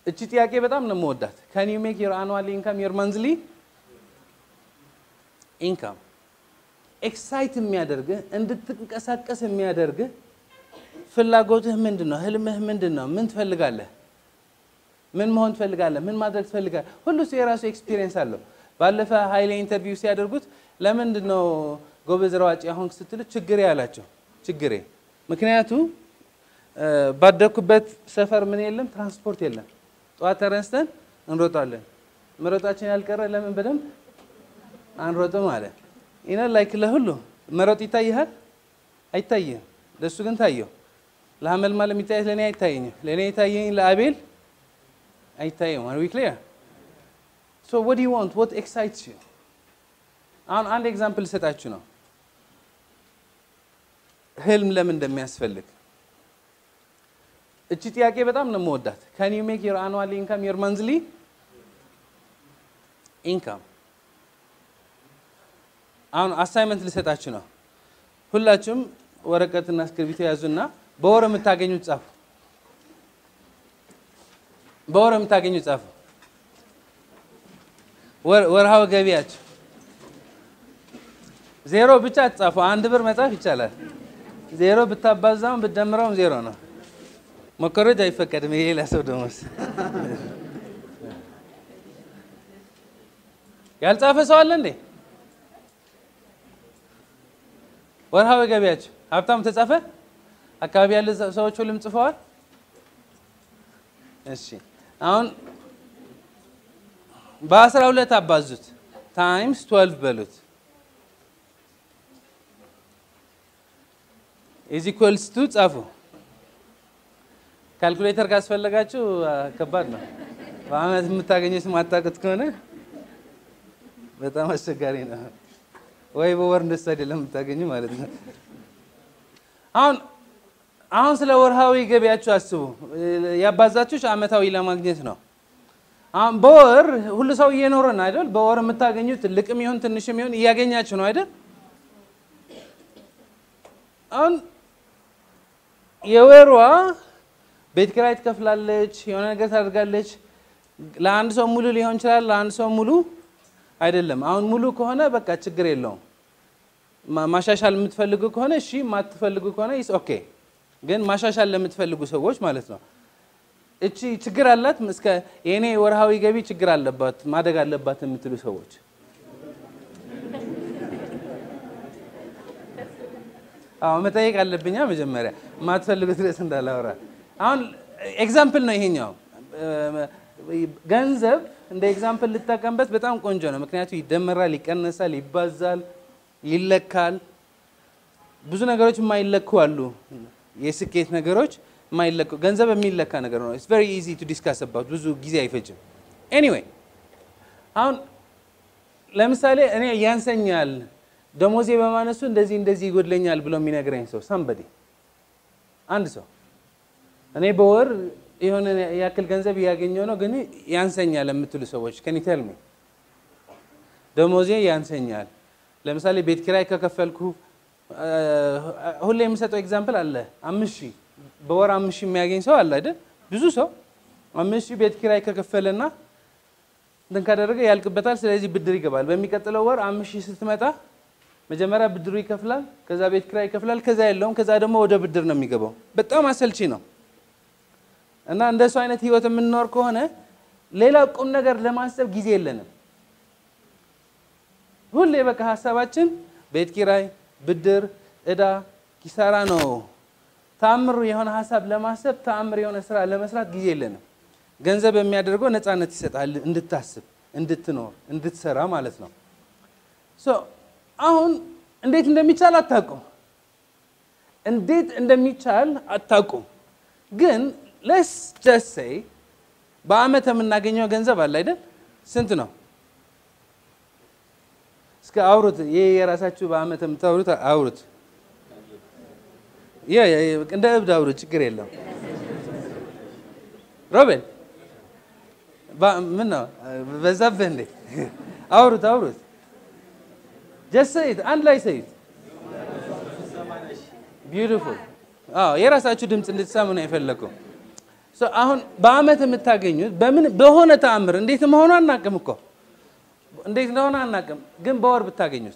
እቺ ጥያቄ በጣም ነው የምወዳት። ካን ዩ ሜክ ዮር አኑዋል ኢንካም ዮር መንዝሊ ኢንካም ኤክሳይት የሚያደርግህ እንድትንቀሳቀስ የሚያደርግህ ፍላጎትህ ምንድን ነው? ህልምህ ምንድን ነው? ምን ትፈልጋለህ? ምን መሆን ትፈልጋለህ? ምን ማድረግ ትፈልጋለህ? ሁሉ ሰው የራሱ ኤክስፒሪየንስ አለው። ባለፈ ኃይሌ ኢንተርቪው ሲያደርጉት ለምንድን ነው ጎበዝ ሯጭ አሁን ስትሉት ችግሬ አላቸው። ችግሬ ምክንያቱ ባደግኩበት ሰፈር ምን የለም፣ ትራንስፖርት የለም። ጠዋት ተነስተን እንሮጣለን። መሮጣችን ያልቀረ ለምን በደንብ አንሮጥም አለ። ይነ ላይክ ለሁሉ መሮጥ ይታይሃል? አይታይህም። ለእሱ ግን ታየው። ለሀመልማል የሚታየት ለእኔ አይታየኝም። ለእኔ የታየኝ ለአቤል አይታየም። አር ዊ ክሊር ሶ what do you want what excites you አሁን አንድ ኤግዛምፕል ልሰጣችሁ ነው ህልም ለምን እንደሚያስፈልግ እቺ ጥያቄ በጣም ነው የምወዳት ካን ዩ ሜክ ዮር አኑዋል ኢንካም ዮር መንዝሊ ኢንካም አሁን አሳይመንት ልሰጣችሁ ነው ሁላችሁም ወረቀትና እስክሪብቶ ያዙና በወር የምታገኙት ጻፉ በወር የምታገኙት ጻፉ ወርሃዊ ገቢያችሁ ዜሮ ብቻ አትጻፉ። አንድ ብር መጻፍ ይቻላል። ዜሮ ብታባዛውን ብትደምረውም ዜሮ ነው። መኮረጅ አይፈቀድም። የሌላ ሰው ደሞዝ ያልጻፈ ሰው አለ እንዴ? ወርሃዊ ገቢያችሁ ሀብታሙ ተጻፈ? አካባቢ ያለ ሰዎች ሁሉም ጽፈዋል? እሺ አሁን በአስራ ሁለት አባዙት ታይምስ ትወልቭ በሉት ኢዝ ኢኳልስ ቱ ጻፉ። ካልኩሌተር ካስፈለጋችሁ ከባድ ነው። በአመት የምታገኙት ማታውቁት ከሆነ በጣም አስቸጋሪ ነው። ወይ በወር እንደሱ አይደለም የምታገኙ ማለት ነው። አሁን አሁን ስለ ወርሃዊ ገቢያችሁ አስቡ። ያባዛችሁ አመታዊ ለማግኘት ነው። አሁን በወር ሁሉ ሰው እየኖረ ነው አይደል? በወር የምታገኙት ትልቅም ይሁን ትንሽም ይሁን እያገኛችሁ ነው አይደል? አሁን የወሯ ቤት ኪራይ ትከፍላለች፣ የሆነ ነገር ታደርጋለች። ለአንድ ሰው ሙሉ ሊሆን ይችላል፣ ለአንድ ሰው ሙሉ አይደለም። አሁን ሙሉ ከሆነ በቃ ችግር የለውም። ማሻሻል የምትፈልጉ ከሆነ እሺ፣ የማትፈልጉ ከሆነ ኢስ ኦኬ። ግን ማሻሻል ለምትፈልጉ ሰዎች ማለት ነው እቺ ችግር አላት እስከ የእኔ ወርሃዊ ገቢ ችግር አለባት ማደግ አለባት የምትሉ ሰዎች አዎ መጠየቅ አለብኛ መጀመሪያ የማትፈልጉት ድረስ እንዳላወራ አሁን ኤግዛምፕል ነው ይሄኛው ገንዘብ እንደ ኤግዛምፕል ልጠቀምበት በጣም ቆንጆ ነው ምክንያቱ ይደመራል ይቀነሳል ይባዛል ይለካል ብዙ ነገሮች የማይለኩ አሉ የስኬት ነገሮች የማይለኩ ገንዘብ የሚለካ ነገር ነው ኢትስ ቬሪ ኢዚ ቱ ዲስካስ አባውት ብዙ ጊዜ አይፈጅም ኤኒዌይ አሁን ለምሳሌ እኔ ያንሰኛል ደሞዜ በማነሱ እንደዚህ እንደዚህ ይጎድለኛል ብሎ የሚነግረኝ ሰው ሰንበዴ አንድ ሰው እኔ በወር የሆነ ያክል ገንዘብ እያገኘው ነው ግን ያንሰኛል የምትሉ ሰዎች ከኒተልሚ ደሞዜ ያንሰኛል ለምሳሌ ቤት ኪራይ ከከፈልኩ ሁሌ የምሰጠው ኤግዛምፕል አለ አምስት ሺህ በወር አምስት ሺህ የሚያገኝ ሰው አለ አይደል ብዙ ሰው አምስት ሺህ ቤት ኪራይ ከከፈለና እንትን ካደረገ ያልቅበታል ስለዚህ ብድር ይገባል በሚቀጥለው ወር አምስት ሺህ ስትመጣ መጀመሪያ ብድሩ ይከፍላል ከዛ ቤት ኪራይ ይከፍላል ከዛ የለውም ከዛ ደግሞ ወደ ብድር ነው የሚገባው በጣም አሰልቺ ነው እና እንደሱ አይነት ህይወት የምንኖር ከሆነ ሌላ ቁም ነገር ለማሰብ ጊዜ የለንም ሁሌ በቃ ሀሳባችን ቤት ኪራይ ብድር እዳ ኪሳራ ነው ተአምር የሆነ ሀሳብ ለማሰብ ተአምር የሆነ ስራ ለመስራት ጊዜ የለንም ገንዘብ የሚያደርገው ነፃነት ይሰጣል እንድታስብ እንድትኖር እንድትሰራ ማለት ነው አሁን እንዴት እንደሚቻል አታውቁም እንዴት እንደሚቻል አታውቁም ግን ለስ ጀስት ሴይ በአመት የምናገኘው ገንዘብ አለ አይደል ስንት ነው እስከ አውሩት ይህ የራሳችሁ በአመት የምታውሩት አውሩት እንደ እብድ አውሩት ችግር የለም ሮቤል ምን ነው በዛብህ እንዴ አውሩት አውሩት ጀስት ሰይት አንድ ላይ ሰይት ቢዩቲፉል አዎ የራሳችሁ ድምፅ እንድትሰሙ ነው የፈለግኩ አሁን በአመት የምታገኙት በምን በሆነ ተአምር እንዴት መሆኑ አናቅም እኮ እንዴት እንደሆነ አናቅም፣ ግን በወር ብታገኙት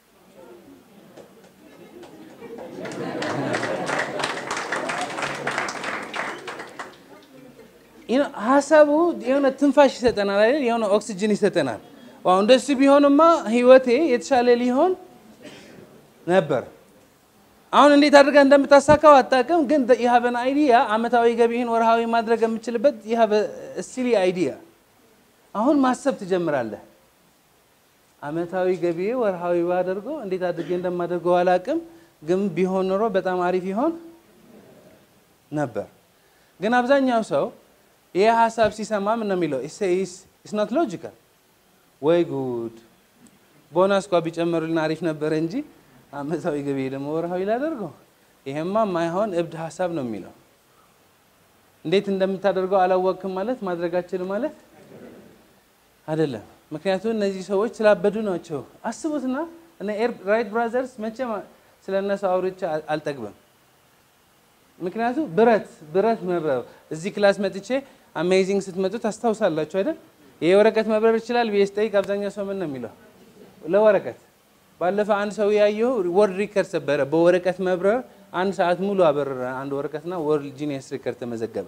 ሀሳቡ የሆነ ትንፋሽ ይሰጠናል አይደል? የሆነ ኦክሲጅን ይሰጠናል። ዋው እንደሱ ቢሆንማ ህይወቴ የተሻለ ሊሆን ነበር። አሁን እንዴት አድርጋ እንደምታሳካው አታውቅም፣ ግን የሀበን አይዲያ አመታዊ ገቢህን ወርሃዊ ማድረግ የምችልበት የሀበ ሲሊ አይዲያ አሁን ማሰብ ትጀምራለህ። አመታዊ ገቢዬ ወርሃዊ ባደርገው እንዴት አድርጌ እንደማደርገው አላውቅም፣ ግን ቢሆን ኖሮ በጣም አሪፍ ይሆን ነበር። ግን አብዛኛው ሰው ይህ ሀሳብ ሲሰማ ምን ነው የሚለው? ኢስ ኖት ሎጂካል። ወይ ጉድ ቦናስ ኳ ቢጨመሩልን አሪፍ ነበረ እንጂ አመታዊ ገቢ ደግሞ ወርሃዊ ላደርገው፣ ይሄማ ማይሆን እብድ ሀሳብ ነው የሚለው። እንዴት እንደምታደርገው አላወቅም ማለት ማድረጋችን ማለት አይደለም። ምክንያቱም እነዚህ ሰዎች ስላበዱ ናቸው። አስቡትና እነ ራይት ብራዘርስ መቼም ስለ እነሱ አውርቼ አልጠግብም። ምክንያቱም ብረት ብረት መብረብ እዚህ ክላስ መጥቼ አሜዚንግ ስትመጡ ታስታውሳላችሁ አይደል? ይሄ ወረቀት መብረር ይችላል ብዬ ስጠይቅ አብዛኛው ሰው ምን ነው የሚለው? ለወረቀት ባለፈው አንድ ሰው ያየሁ ወርልድ ሪከርድ ሰበረ። በወረቀት መብረር አንድ ሰዓት ሙሉ አበረረ አንድ ወረቀትና ወርልድ ጂኒየስ ሪከርድ ተመዘገበ።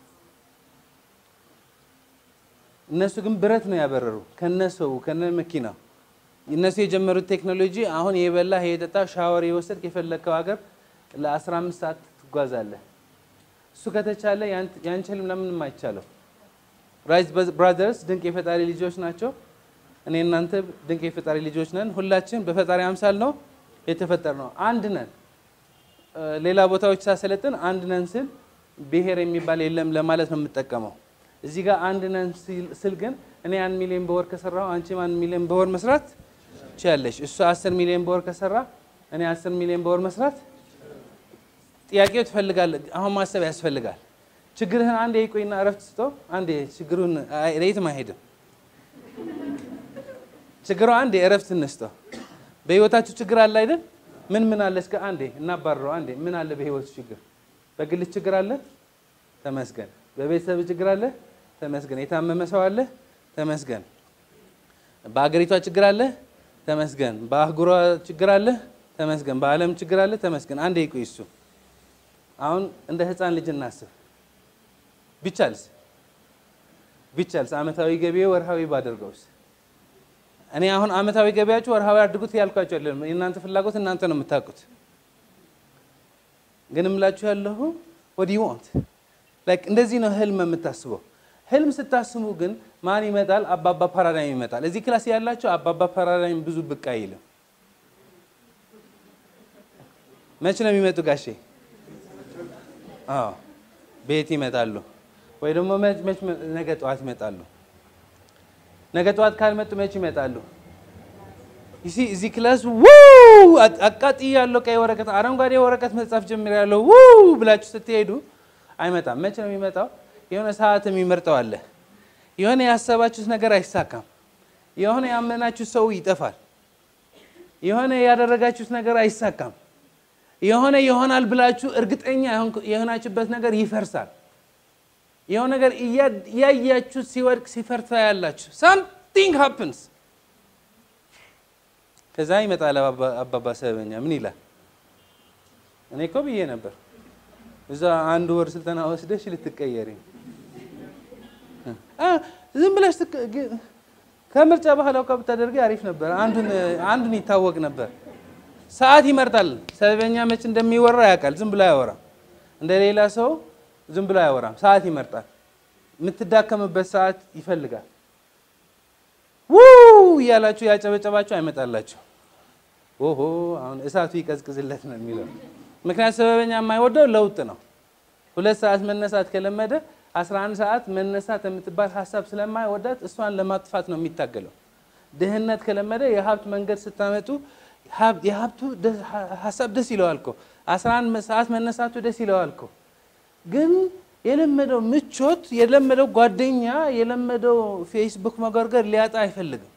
እነሱ ግን ብረት ነው ያበረሩ ከነሰው ከነ መኪናው። እነሱ የጀመሩት ቴክኖሎጂ አሁን የበላ የጠጣ ሻወር የወሰድክ የፈለግከው ሀገር ለ15 ሰዓት ትጓዛለህ። እሱ ከተቻለ ያንቺ ህልም ለምንም አይቻለው። ራይት ብራዘርስ ድንቅ የፈጣሪ ልጆች ናቸው። እኔ እናንተ ድንቅ የፈጣሪ ልጆች ነን። ሁላችን በፈጣሪ አምሳል ነው የተፈጠር ነው። አንድ ነን። ሌላ ቦታዎች ሳሰለጥን አንድ ነን ስል ብሔር የሚባል የለም ለማለት ነው የምጠቀመው። እዚህ ጋር አንድ ነን ስል ግን እኔ አንድ ሚሊዮን በወር ከሰራው አንቺም አንድ ሚሊዮን በወር መስራት ትችያለሽ። እሱ አስር ሚሊዮን በወር ከሰራ እኔ አስር ሚሊዮን በወር መስራት ጥያቄው ትፈልጋለህ። አሁን ማሰብ ያስፈልጋል። ችግርህን አንዴ ይቆይና እረፍት ስጦ አንዴ ችግሩን የትም አይሄድም። ችግሩ አንዴ እረፍት እንስጠው። በህይወታችሁ ችግር አለ አይደል? ምን ምን አለ እስከ አንዴ እናባረረው። አንዴ ምን አለ በህይወቱ ችግር? በግልህ ችግር አለ፣ ተመስገን። በቤተሰብ ችግር አለ፣ ተመስገን። የታመመ ሰው አለ፣ ተመስገን። በአገሪቷ ችግር አለ፣ ተመስገን። በአህጉሯ ችግር አለ፣ ተመስገን። በዓለም ችግር አለ፣ ተመስገን። አንዴ ይቆይ እሱ አሁን እንደ ህፃን ልጅ እናስብ። ቢቻልስ ቢቻልስ አመታዊ ገቢ ወርሃዊ ባደርገውስ? እኔ አሁን አመታዊ ገቢያችሁ ወርሃዊ አድርጉት ያልኳቸው አይደለም። የእናንተ ፍላጎት እናንተ ነው የምታውቁት። ግን እምላችሁ ያለሁ ወዲ ዋንት ላይክ እንደዚህ ነው ህልም የምታስበው። ህልም ስታስቡ ግን ማን ይመጣል? አባባ ፓራዳይም ይመጣል። እዚህ ክላስ ያላቸው አባባ ፓራዳይም ብዙ ብቅ አይልም። መቼ ነው የሚመጡ ጋሼ? አዎ ቤት ይመጣሉ፣ ወይ ደግሞ መች ነገ ጠዋት ይመጣሉ። ነገ ጠዋት ካልመጡ መች ይመጣሉ? ይሲ እዚህ ክላስ ውው አቃጥ ያለው ቀይ ወረቀት አረንጓዴ ወረቀት መጻፍ ጀምር ያለው ውው ብላችሁ ስትሄዱ አይመጣም። መቼ ነው የሚመጣው? የሆነ ሰዓት የሚመርጠው አለ። የሆነ ያሰባችሁት ነገር አይሳካም። የሆነ ያመናችሁት ሰው ይጠፋል። የሆነ ያደረጋችሁት ነገር አይሳካም። የሆነ ይሆናል ብላችሁ እርግጠኛ የሆናችሁበት ነገር ይፈርሳል። የሆነ ነገር እያያችሁ ሲወድቅ ሲፈርታ ያላችሁ ሳምቲንግ ሃፕንስ። ከዛ ይመጣል አባባ ሰበኛ ምን ይላል? እኔ እኮ ብዬ ነበር እዛ አንድ ወር ስልጠና ወስደሽ ልትቀየሪ ዝም ብለሽ ከምርጫ በኋላ እኮ ብታደርጊ አሪፍ ነበር። አንዱን ይታወቅ ነበር። ሰዓት ይመርጣል። ሰበኛ መች እንደሚወራ ያውቃል። ዝም ብሎ አያወራም። እንደ ሌላ ሰው ዝም ብሎ አያወራም። ሰዓት ይመርጣል። የምትዳከምበት ሰዓት ይፈልጋል። ውው እያላችሁ ያጨበጨባችሁ አይመጣላችሁ። ኦሆ አሁን እሳቱ ይቀዝቅዝለት ነው የሚለው። ምክንያት ሰበበኛ የማይወደው ለውጥ ነው። ሁለት ሰዓት መነሳት ከለመደ 11 ሰዓት መነሳት የምትባል ሀሳብ ስለማይወዳት እሷን ለማጥፋት ነው የሚታገለው። ድህነት ከለመደ የሀብት መንገድ ስታመጡ የሀብቱ ሀሳብ ደስ ይለዋል እኮ 11 ሰዓት መነሳቱ ደስ ይለዋል እኮ ግን የለመደው ምቾት፣ የለመደው ጓደኛ፣ የለመደው ፌስቡክ መጎርገር ሊያጣ አይፈልግም።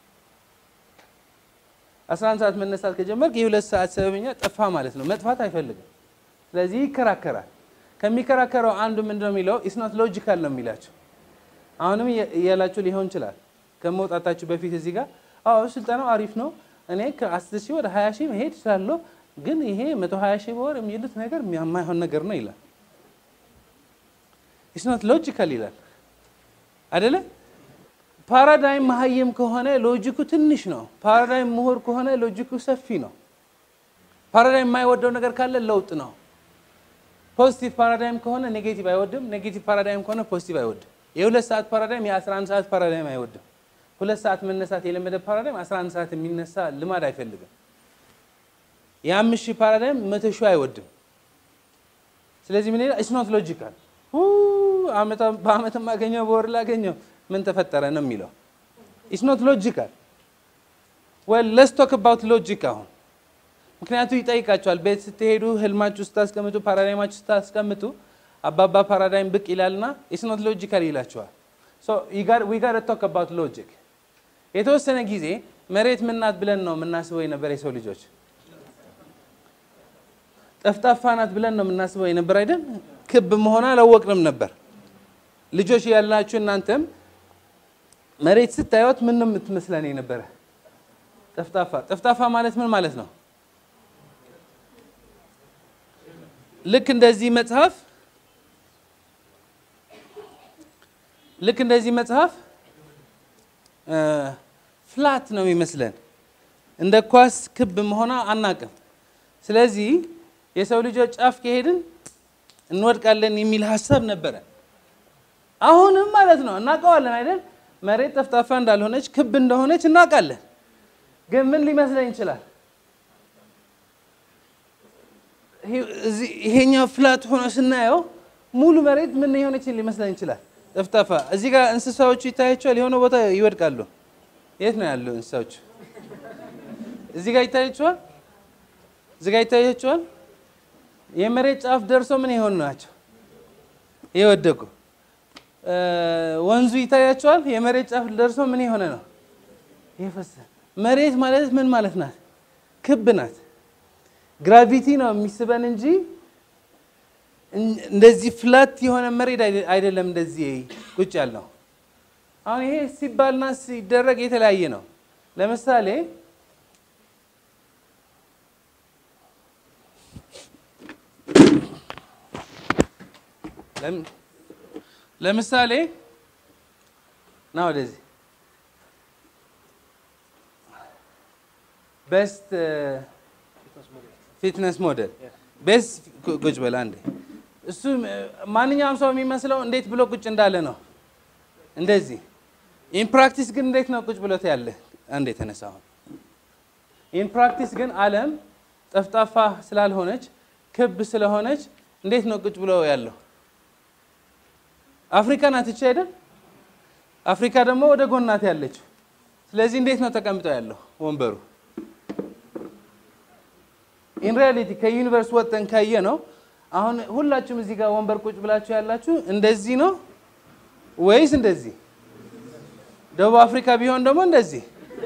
11 ሰዓት መነሳት ከጀመርክ የሁለት ሰዓት ሰበበኛ ጠፋ ማለት ነው። መጥፋት አይፈልግም። ስለዚህ ይከራከራል። ከሚከራከረው አንዱ ምንድን ነው የሚለው ኢስኖት ሎጂካል ነው የሚላቸው። አሁንም እያላችሁ ሊሆን ይችላል ከመውጣታችሁ በፊት እዚህ ጋር አዎ ስልጠናው አሪፍ ነው፣ እኔ ከአስር ሺህ ወደ ሀያ ሺህ መሄድ እችላለሁ፣ ግን ይሄ መቶ ሀያ ሺህ በወር የሚሉት ነገር የማይሆን ነገር ነው ይላል። ኢስኖት ሎጂካል ይላል አደለ? ፓራዳይም መሀይም ከሆነ ሎጂኩ ትንሽ ነው። ፓራዳይም ምሁር ከሆነ ሎጂኩ ሰፊ ነው። ፓራዳይም የማይወደው ነገር ካለ ለውጥ ነው። ፖዚቲቭ ፓራዳይም ከሆነ ኔጌቲቭ አይወድም። ኔጌቲቭ ፓራዳይም ከሆነ ፖዚቲቭ አይወድም። የሁለት ሰዓት ፓራዳይም የ11 ሰዓት ፓራዳይም አይወድም። ሁለት ሰዓት መነሳት የለመደ ፓራዳይም 11 ሰዓት የሚነሳ ልማድ አይፈልግም። የአምስት ሺህ ፓራዳይም መቶ ሺህ አይወድም። ስለዚህ ምን ይላል? ኢትስ ኖት ሎጂካል በአመት ማገኘው በወር ላገኘው ምን ተፈጠረ ነው የሚለው። ኢትስ ኖት ሎጂካል ዌል ሌትስ ቶክ አባውት ሎጂክ አሁን ምክንያቱ ይጠይቃቸዋል። ቤት ስትሄዱ ህልማችሁ ስታስቀምጡ፣ ፓራዳይማችሁ ስታስቀምጡ አባባ ፓራዳይም ብቅ ይላልና ኢትስ ኖት ሎጂካል ይላቸዋል። ዊ ጋር ቶክ አባውት ሎጂክ። የተወሰነ ጊዜ መሬት ምናት ብለን ነው የምናስበው የነበር የሰው ልጆች ጠፍጣፋ ናት ብለን ነው የምናስበው የነበር አይደል? ክብ መሆን አላወቅንም ነበር። ልጆች ያላችሁ እናንተም መሬት ስታዩት ምን ነው የምትመስለን የነበረ? ጠፍጣፋ። ጠፍጣፋ ማለት ምን ማለት ነው? ልክ እንደዚህ መጽሐፍ ልክ እንደዚህ መጽሐፍ ፍላት ነው የሚመስለን። እንደ ኳስ ክብ መሆኗ አናቅም። ስለዚህ የሰው ልጆች ጫፍ ከሄድን እንወድቃለን የሚል ሀሳብ ነበረ። አሁንም ማለት ነው እናውቀዋለን አይደል? መሬት ጠፍጣፋ እንዳልሆነች ክብ እንደሆነች እናውቃለን። ግን ምን ሊመስለን ይችላል? ይሄኛው ፍላት ሆኖ ስናየው ሙሉ መሬት ምን የሆነች ሊመስለን ይችላል? ጠፍጣፋ። እዚህ ጋር እንስሳዎቹ ይታያቸዋል። የሆነ ቦታ ይወድቃሉ። የት ነው ያለው እንስሳዎቹ? እዚህ ጋር ይታያቸዋል። እዚህ ጋር ይታያቸዋል። የመሬት ጫፍ ደርሶ ምን የሆኑ ናቸው? የወደቁ። ወንዙ ይታያቸዋል። የመሬት ጫፍ ደርሶ ምን የሆነ ነው? የፈሰሰ። መሬት ማለት ምን ማለት ናት? ክብ ናት። ግራቪቲ ነው የሚስበን እንጂ እንደዚህ ፍላት የሆነ መሬት አይደለም። እንደዚህ ቁጭ ያልነው አሁን ይሄ ሲባልና ሲደረግ የተለያየ ነው። ለምሳሌ ለምሳሌ ና ወደዚህ ቤስት ፊትነስ ሞዴል ቤስት ቁጭ በል አንዴ። እሱ ማንኛውም ሰው የሚመስለው እንዴት ብሎ ቁጭ እንዳለ ነው። እንደዚህ ኢን ፕራክቲስ ግን እንዴት ነው ቁጭ ብሎት ያለ? አንዴ የተነሳ አሁን ኢን ፕራክቲስ ግን ዓለም ጠፍጣፋ ስላልሆነች ክብ ስለሆነች እንዴት ነው ቁጭ ብሎ ያለው? አፍሪካ ናት እቺ አይደል? አፍሪካ ደግሞ ወደ ጎን ናት ያለችው። ስለዚህ እንዴት ነው ተቀምጠው ያለው ወንበሩ? ኢን ሪያሊቲ ከዩኒቨርስ ወጥተን ካየ ነው አሁን ሁላችሁም እዚህ ጋር ወንበር ቁጭ ብላችሁ ያላችሁ እንደዚህ ነው ወይስ እንደዚህ? ደቡብ አፍሪካ ቢሆን ደግሞ እንደዚህ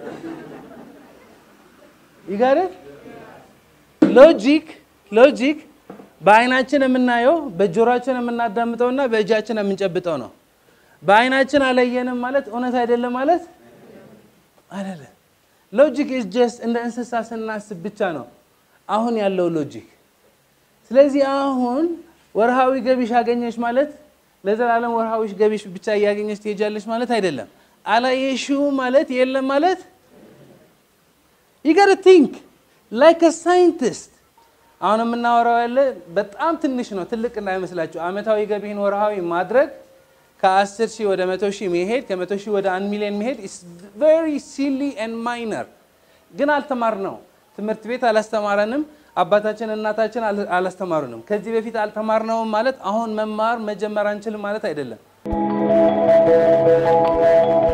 ይጋረት ሎጂክ ሎጂክ በአይናችን የምናየው በጆሮአችን የምናዳምጠውና በእጃችን የምንጨብጠው ነው። በአይናችን አላየንም ማለት እውነት አይደለም ማለት አይደለም። ሎጂክ ኢዝ ጀስት እንደ እንስሳ ስናስብ ብቻ ነው አሁን ያለው ሎጂክ። ስለዚህ አሁን ወርሃዊ ገቢሽ አገኘሽ ማለት ለዘላለም ወርሃዊ ገቢሽ ብቻ እያገኘሽ ትሄጃለሽ ማለት አይደለም። አላየሽው ማለት የለም ማለት you gotta think like a scientist አሁን የምናወራው ያለ በጣም ትንሽ ነው፣ ትልቅ እንዳይመስላችሁ። አመታዊ ገቢህን ወርሃዊ ማድረግ ከ10 ሺህ ወደ 100 ሺህ መሄድ ከ100 ሺህ ወደ 1 ሚሊዮን መሄድ is very silly and minor ግን አልተማርነው። ትምህርት ቤት አላስተማረንም። አባታችን እናታችን አላስተማሩንም። ከዚህ በፊት አልተማርነውም ማለት አሁን መማር መጀመር አንችልም ማለት አይደለም።